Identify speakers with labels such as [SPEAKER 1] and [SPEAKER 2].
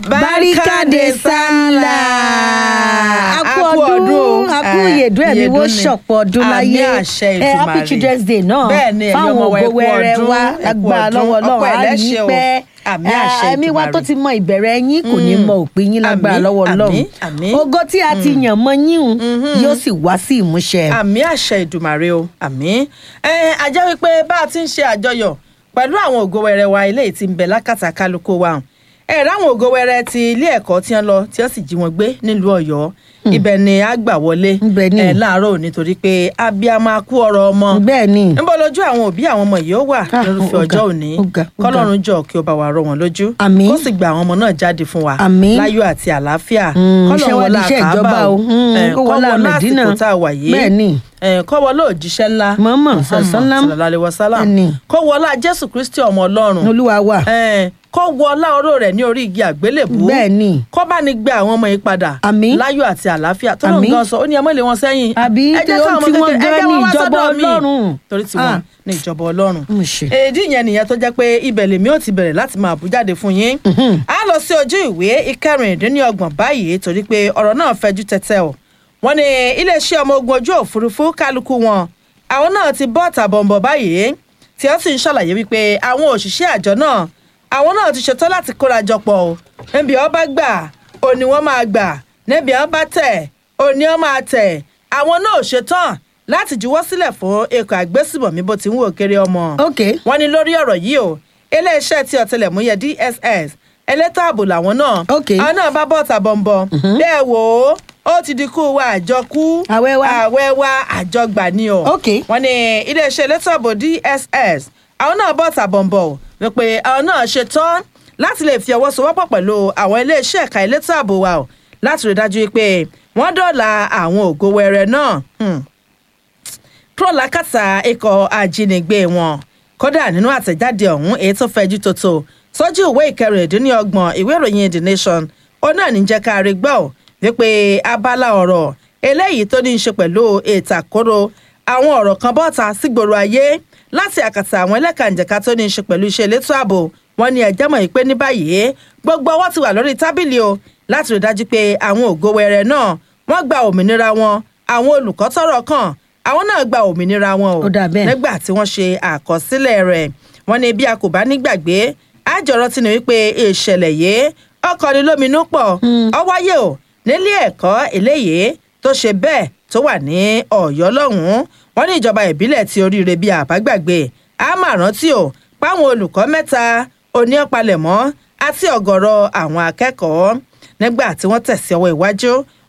[SPEAKER 1] Barikade Sala.
[SPEAKER 2] a kú ọdún a kú ìyèdún ẹ̀mí wo ṣọ̀pọ̀ ọdún láyé
[SPEAKER 1] àmì àṣẹ
[SPEAKER 2] Eh, happy
[SPEAKER 1] ìtumàrè
[SPEAKER 2] children's day náà
[SPEAKER 1] bẹ́ẹ̀ ni ẹ̀yin
[SPEAKER 2] fáwọn
[SPEAKER 1] ọmọ wa ẹ
[SPEAKER 2] ògo
[SPEAKER 1] kú
[SPEAKER 2] wẹrẹ
[SPEAKER 1] ọdún,
[SPEAKER 2] wa
[SPEAKER 1] ẹ kú
[SPEAKER 2] lágbára
[SPEAKER 1] ọdún,
[SPEAKER 2] lọ́wọ́
[SPEAKER 1] ọ̀pọ̀
[SPEAKER 2] Ọlọ́run á
[SPEAKER 1] ẹlẹ́ṣẹ̀
[SPEAKER 2] yín
[SPEAKER 1] o.
[SPEAKER 2] pẹ́
[SPEAKER 1] Àmì àṣẹ
[SPEAKER 2] ẹ̀mí wa tó
[SPEAKER 1] Ìdùmarè.
[SPEAKER 2] ti mọ ìbẹ̀rẹ̀ yín kò ní mọ òpin yín lágbára
[SPEAKER 1] Àmín,
[SPEAKER 2] lọ́wọ́ Ọlọ́run
[SPEAKER 1] àmín, àmín.
[SPEAKER 2] ògo tí a ti yàn mọ́ yín un yóò sì wá sí ìmúṣẹ.
[SPEAKER 1] àmì àṣẹ ìdùmàrè o àmì ẹ ajá wípé bá a ti ń ṣe àjọyọ̀ pẹ̀lú àwọn ògo wẹrẹ wa eléyìí tí ń bẹ lákàtà kálukú wa ẹ ráwọn ògo wẹrẹ ti ilé ẹ̀kọ́ tí wọ́n lọ tí wọ́n sì jí wọn gbé nílùú Ọ̀yọ́ ibẹ̀ ni a gbà wọlé
[SPEAKER 2] Ibẹ̀ ni.
[SPEAKER 1] ẹ láàárọ̀ òní torí pé abiyamọ akú ọ̀rọ̀ ọmọ
[SPEAKER 2] bẹ́ẹ̀ ni
[SPEAKER 1] níbo lójú àwọn òbí àwọn ọmọ yìí ó wà
[SPEAKER 2] Ah,
[SPEAKER 1] lórúfẹ́
[SPEAKER 2] ó ga,
[SPEAKER 1] ọjọ́ òní
[SPEAKER 2] ó ga, ó ga.
[SPEAKER 1] kọ́lọ́run jọ kí ó bá wa rọ wọn lójú
[SPEAKER 2] Àmín.
[SPEAKER 1] kó sì gba àwọn ọmọ náà jáde fún wa
[SPEAKER 2] Àmín.
[SPEAKER 1] láyọ̀ àti àlàáfíà
[SPEAKER 2] Mm,
[SPEAKER 1] kọ́lọ́run
[SPEAKER 2] iṣẹ́ wa
[SPEAKER 1] wọlá
[SPEAKER 2] di iṣẹ́
[SPEAKER 1] Káàbà
[SPEAKER 2] ìjọba o. Mm,
[SPEAKER 1] Eh,
[SPEAKER 2] kó wọlá
[SPEAKER 1] kọ́ wọlá
[SPEAKER 2] Mẹ̀dínà.
[SPEAKER 1] àsìkò tá a wà yìí
[SPEAKER 2] Bẹ́ẹ̀ ni.
[SPEAKER 1] Eh, kọ́ wọlá òjíṣẹ́ ńlá
[SPEAKER 2] Muhammad
[SPEAKER 1] Muhammad
[SPEAKER 2] sallam.
[SPEAKER 1] sallallahu alaihi wasallam
[SPEAKER 2] Bẹ́ẹ̀ ni.
[SPEAKER 1] kọ́ wọlá Jésù Kristi ọmọ Ọlọ́run
[SPEAKER 2] olúwa wa
[SPEAKER 1] Eh, kọ́ wọlá ọ̀rọ̀ rẹ̀ ní orí igi àgbélébùú
[SPEAKER 2] bẹ́ẹ̀ ni
[SPEAKER 1] kọ́ bá ní gbé àwọn ọmọ yìí padà
[SPEAKER 2] Àmín.
[SPEAKER 1] láyọ̀ àti àlàáfíà tó lóun
[SPEAKER 2] Àmín.
[SPEAKER 1] gan sọ ó ní ẹ mọ́ lé wọn sẹ́yìn
[SPEAKER 2] Àbí
[SPEAKER 1] ẹ jẹ́
[SPEAKER 2] tí ó-
[SPEAKER 1] káwọn ọmọ
[SPEAKER 2] tí wọ́n
[SPEAKER 1] kékeré- ẹ
[SPEAKER 2] gan
[SPEAKER 1] jẹ́
[SPEAKER 2] ní
[SPEAKER 1] wọn wá
[SPEAKER 2] ìjọba
[SPEAKER 1] sọ́dọ̀ mi.
[SPEAKER 2] Ọlọ́run.
[SPEAKER 1] torí tiwọn
[SPEAKER 2] Ah.
[SPEAKER 1] ní ìjọba Ọlọ́run
[SPEAKER 2] Mo ṣe.
[SPEAKER 1] èdè yẹn nìyẹn tó jẹ́ pé ibẹ̀ lèmi ò ti bẹ̀rẹ̀ láti máa bú jáde fún yín a lọ sí ojú ìwé ìkẹrìndínlọ́gbọ̀n báyìí torí pé ọ̀rọ̀ náà fẹjú tẹ́tẹ́ o wọ́n ní iléeṣẹ́ ọmọ ogun ojú òfurufú kálukú wọn àwọn náà ti bọ́ tàbọ̀nbọ̀ báyìí tí wọ́n sì ń ṣàlàyé wípé àwọn òṣìṣẹ́ àjọ náà àwọn náà ti ṣetán láti kóra jọ pọ̀ o níbi ọba gbà ò ní wọ́n máa gbà níbi ọba tẹ̀ ò ní wọ́n máa tẹ̀ àwọn náà ò ṣetán láti juwọ́ sílẹ̀ fún ikọ̀ àgbésùmọ̀mí bó ti ń wò kéré ọmọ
[SPEAKER 2] ok
[SPEAKER 1] wọ́n ní lórí ọ̀rọ̀ yìí o iléeṣẹ́ tí ọ̀tẹlẹ̀múyẹ́ DSS elétò ààbò làwọn náà
[SPEAKER 2] Ok.
[SPEAKER 1] àwọn náà bá bọ́ tàbọ̀nbọ̀ bẹ́ẹ̀ wò ó ó ti di kú wa àjọkú
[SPEAKER 2] Àwẹ̀ wa.
[SPEAKER 1] àwẹ̀ wa àjọgbà ni o
[SPEAKER 2] Ok.
[SPEAKER 1] wọ́n ní iléeṣẹ́ elétò ààbò DSS àwọn náà bọ́ tàbọ̀nbọ̀ wípé àwọn náà ṣe tán láti lè fi ọwọ́ sowọ́pọ̀ pẹ̀lú àwọn iléeṣẹ́ ẹ̀ka elétò ààbò wa o láti rí dájú pé wọ́n dọ̀la àwọn ògo wẹrẹ náà. Hmm prọlákàtà ikọ̀ ajínigbé wọn kódà nínú àtẹ̀jáde ọ̀hún èyí tó fẹjú tótó sójú ìwé ìkẹrìndínlọ́gbọ̀n ìwé ìròyìn the nation ó náà ní jẹ́ ká rí gbọ́ ò wípé abala ọ̀rọ̀ eléyìí tó ní í ṣe pẹ̀lú ìtàkóró àwọn ọ̀rọ̀ kan bọ́ta sígboro ayé láti àkàtà àwọn ẹlẹ́kànjẹ̀ka tó ní í ṣe pẹ̀lú iṣẹ́ elétò ààbò wọn ni ẹ̀jẹ̀ mọ̀ pé ní báyìí gbogbo ọwọ́ ti wà lórí tábìlì o láti rí dájú pé àwọn ògo wẹrẹ náà wọ́n gba òmìnira wọn àwọn olùkọ́ tọ́rọ̀ kàn àwọn náà gba òmìnira wọn o
[SPEAKER 2] Ó dà bẹ́ẹ̀.
[SPEAKER 1] nígbà tí wọ́n ṣe àkọsílẹ̀ rẹ̀ wọ́n ní bí a kò bá nígbàgbé àjọrọ̀ tí ni wípé ìṣẹ̀lẹ̀ yìí ọkọni lóminú pọ̀ ó wáyé o nílé ẹ̀kọ́ eléyìí tó ṣe bẹ́ẹ̀ tó wà ní Ọ̀yọ́ lọ́hùn-ún wọ́n ní ìjọba ìbílẹ̀ tí oríire bíi àbágbàgbé a máa rántí o páwọn olùkọ́ mẹ́ta oníọ̀palẹ̀mọ́ àti ọ̀gọ̀rọ̀ àwọn akẹ́kọ̀ọ́ nígbà tí wọ́n tẹ̀sí ọwọ́ iwájú